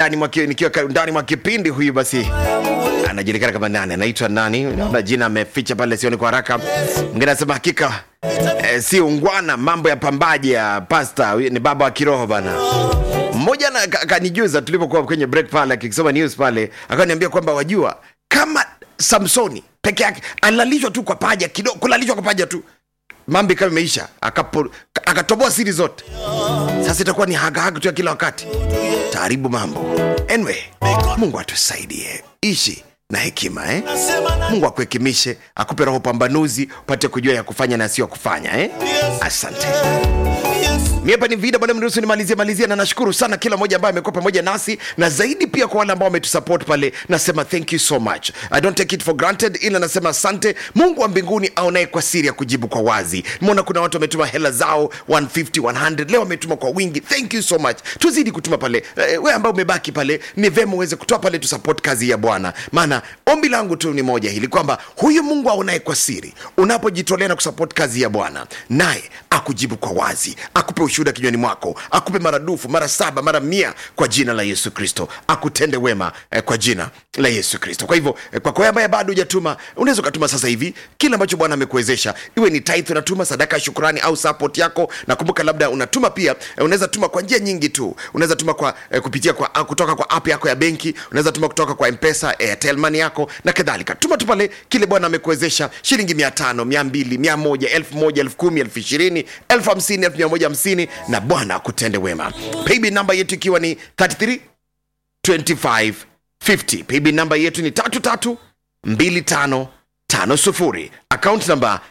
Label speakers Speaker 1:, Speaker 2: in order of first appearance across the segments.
Speaker 1: ndani mwa ki- nikiwa ka- ndani mwa kipindi huyu basi anajulikana kama nani anaitwa nani naona jina ameficha pale sioni kwa haraka mwingine anasema hakika eh, si ungwana mambo ya pambaji ya pasta huyu ni baba wa kiroho bana mmoja na- ka- akanijuza tulipokuwa kwenye break pale akisoma news pale akaniambia kwamba wajua kama samsoni peke yake alalishwa tu kwa paja kidogo kulalishwa kwa paja tu mambo ikawa imeisha akapo- akatoboa siri zote sasa itakuwa ni hagahaga tu ya kila wakati taaribu mambo anyway mungu atusaidie ishi na hekima eh? mungu akuhekimishe akupe roho pambanuzi upate kujua ya kufanya na sio kufanya eh? asante mi hapa ni vida bwana mruhusu nimalizie malizia na nashukuru sana kila mmoja ambaye amekuwa pamoja nasi na zaidi pia kwa wale ambao wametusupport pale nasema thank you so much i don't take it for granted ila nasema asante mungu wa mbinguni aonaye kwa siri ya kujibu kwa wazi nimeona kuna watu wametuma hela zao 150 100 leo wametuma kwa wingi thank you so much tuzidi kutuma pale eh, we ambao umebaki pale ni vema uweze kutoa pale tusupport kazi ya bwana maana ombi langu tu ni moja hili kwamba huyu mungu aonaye kwa siri unapojitolea na kusupport kazi ya bwana naye akujibu kwa wazi akupe ushuhuda kinywani mwako akupe maradufu mara saba mara mia kwa jina la yesu kristo akutende wema eh, kwa jina la yesu kristo kwa hivyo eh, kwako wewe ambaye bado hujatuma unaweza ukatuma sasa hivi kile ambacho bwana amekuwezesha iwe ni tithe unatuma sadaka ya shukurani au support yako nakumbuka labda unatuma pia eh, unaweza tuma kwa njia nyingi tu unaweza tuma kwa eh, kupitia kwa ah, kutoka kwa app yako ya benki unaweza tuma kutoka kwa mpesa airtel money yako na kadhalika tuma tu pale kile bwana amekuwezesha shilingi mia tano mia mbili mia moja elfu moja elfu kumi elfu ishirini elfu hamsini elfu mia moja hamsini na bwana akutende wema paybill namba yetu ikiwa ni 33 25 50 paybill namba yetu ni tatu tatu mbili tano tano sufuri account namba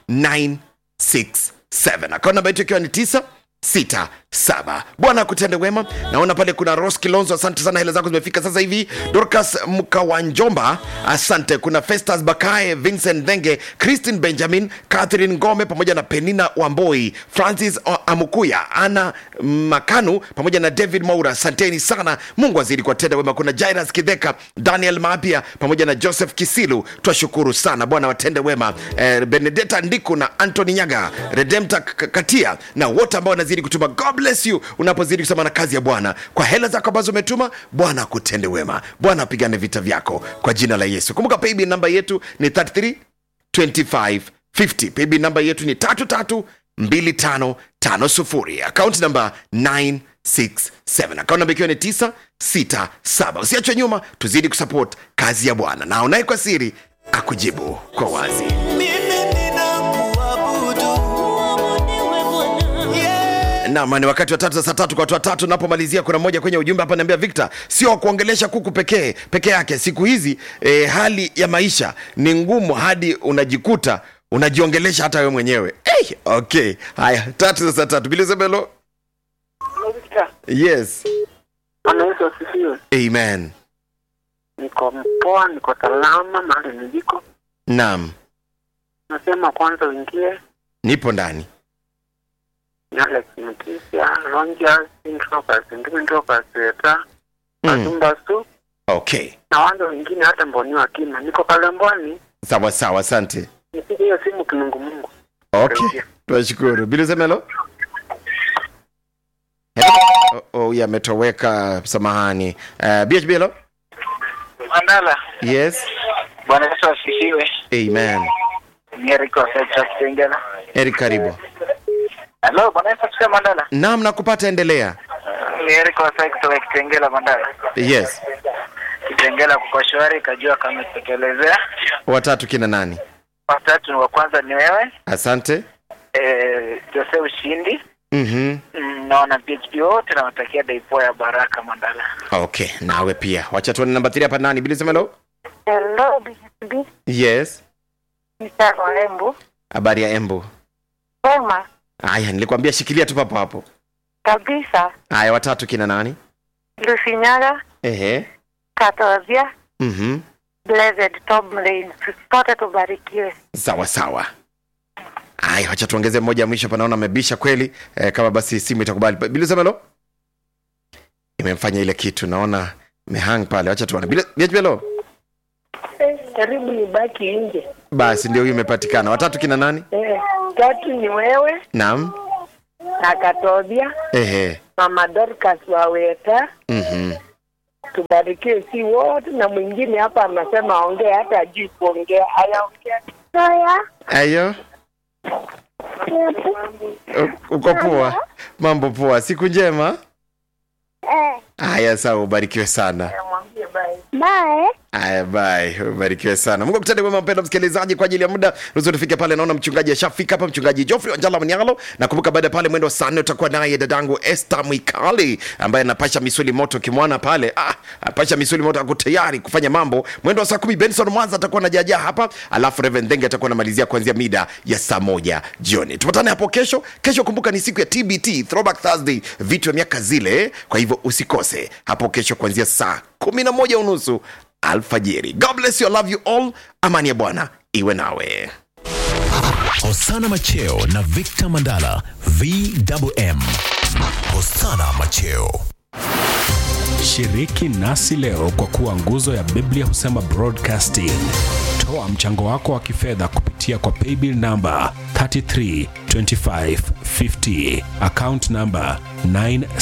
Speaker 1: 967 account namba yetu ikiwa ni tisa sita saba bwana akutende wema naona pale kuna ros kilonzo asante sana hela zako zimefika sasa hivi dorcas mkawanjomba asante kuna festas bakae vincent dhenge christine benjamin catherine ngome pamoja na penina wamboi francis O- amukuya ana makanu pamoja na david maura asanteni sana mungu azidi kuwatenda wema kuna jairas kidheka daniel mapia pamoja na joseph kisilu twashukuru sana bwana watende wema eh, benedeta ndiku na antony nyaga redemta K- katia na wote ambao wanazidi kutuma god bless you unapozidi kusema na kazi ya bwana kwa hela zako ambazo umetuma bwana akutende wema bwana apigane vita vyako kwa jina la yesu kumbuka paybill namba yetu ni 33 25 50 paybill namba yetu ni 332550 akaunti namba 967 akaunti namba ikiwa ni 967 usiachwe nyuma tuzidi kusupport kazi ya bwana na unaye kwa siri akujibu kwa wazi Naam, ni wakati wa tatu za saa tatu kwa watu watatu. Napomalizia, kuna mmoja kwenye ujumbe hapa niambia, Victor, sio kuongelesha kuku pekee peke yake. Siku hizi eh, hali ya maisha ni ngumu hadi unajikuta unajiongelesha hata wewe mwenyewe. Hey, okay, haya, tatu za saa tatu. Bilizebelo, yes,
Speaker 2: Bwana Yesu asifiwe.
Speaker 1: amen.
Speaker 2: Niko mpoa, niko salama mahali niliko.
Speaker 1: Naam,
Speaker 2: Nasema kwanza uingie
Speaker 1: nipo ndani.
Speaker 2: ni Alex Mutisia, Ronja, Intropas, Intropas, Eta,
Speaker 1: Mm,
Speaker 2: Azumba Su
Speaker 1: okay,
Speaker 2: na wale wengine hata Mboni wa Kima. Niko Kalembwani,
Speaker 1: sawa sawa, asante.
Speaker 2: nipige hiyo simu kinungu Mungu.
Speaker 1: Okay, tunashukuru. Bilizebelo, oh, oh, huyu ametoweka, samahani. Uh, BHBL,
Speaker 2: Mandala,
Speaker 1: yes,
Speaker 2: Bwana Yesu asifiwe.
Speaker 1: amen.
Speaker 2: Ni Eric wa Secha Kitengela.
Speaker 1: Eri, karibu.
Speaker 2: Hello, Bwana Yesu asifiwe Mandala.
Speaker 1: Naam, nakupata, endelea.
Speaker 2: Ni Eric wa Secha kutoka Kitengela Mandala.
Speaker 1: Yes,
Speaker 2: Kitengela kuko shwari, kajua kama tekelezea.
Speaker 1: watatu kina nani?
Speaker 2: Watatu ni wa kwanza ni wewe,
Speaker 1: Asante.
Speaker 2: eh, Jose Ushindi.
Speaker 1: Mhm.
Speaker 2: Mm, naona PHP wote nawatakia daipo ya baraka Mandala.
Speaker 1: Okay, nawe pia. Wacha tuone namba 3 hapa nani? Bilisemelo?
Speaker 3: Hello, BHB.
Speaker 1: Yes.
Speaker 3: Mtaro Embu.
Speaker 1: Habari ya Embu.
Speaker 3: Sema
Speaker 1: Haya, nilikwambia shikilia tu papo hapo.
Speaker 3: kabisa.
Speaker 1: Haya, watatu kina nani?
Speaker 3: Lusinyaga,
Speaker 1: Ehe.
Speaker 3: Katozia,
Speaker 1: Mhm.
Speaker 3: Blessed Tomlin. Sote tubarikiwe.
Speaker 1: Sawa sawa. Haya, wacha tuongeze mmoja mwisho panaona amebisha kweli. Eh, kama basi simu itakubali. Bilisemelo? Imemfanya ile kitu naona mehang pale. Wacha tuone. Bilisemelo?
Speaker 4: karibu nibaki nje.
Speaker 1: Basi ndio huyu imepatikana. Watatu kina nani?
Speaker 4: Eh, tatu ni wewe
Speaker 1: Naam.
Speaker 4: na Katobia,
Speaker 1: Ehe.
Speaker 4: mama Dorcas Waweta,
Speaker 1: Mhm.
Speaker 4: tubarikiwe si wote, na mwingine hapa anasema aongee, hata ajui kuongea, ayaongea. Haya,
Speaker 1: ayo U- uko poa mambo poa siku njema haya sawa ubarikiwe sana
Speaker 4: mwambie bye.
Speaker 3: Bye.
Speaker 1: Aya, bye. Ubarikiwe sana. Mungu akutende wema mpendwa msikilizaji kwa ajili ya muda. Ruhusu tufike pale naona mchungaji ashafika hapa mchungaji Geoffrey Wanjala Mnyalo. Nakumbuka baada ya pale mwendo wa saa nne utakuwa naye dadangu Esther Mwikali ambaye anapasha misuli moto kimwana pale. Ah, apasha misuli moto ako tayari kufanya mambo. Mwendo wa saa kumi Benson Mwanza atakuwa anajaja hapa. Alafu Reverend Denge atakuwa anamalizia kuanzia mida ya saa moja jioni. Tupatane hapo kesho. Kesho kumbuka ni siku ya TBT, Throwback Thursday, vitu vya miaka zile. Kwa hivyo usikose hapo kesho kuanzia saa kumi na moja unusu alfajiri. God bless you, I love you all. Amani ya Bwana iwe nawe.
Speaker 5: Hosana Macheo na Victor Mandala VMM. Hosana Macheo.
Speaker 6: Shiriki nasi leo kwa kuwa nguzo ya Biblia husema broadcasting. Toa mchango wako wa kifedha kupitia kwa paybill namba 332550 account namba 9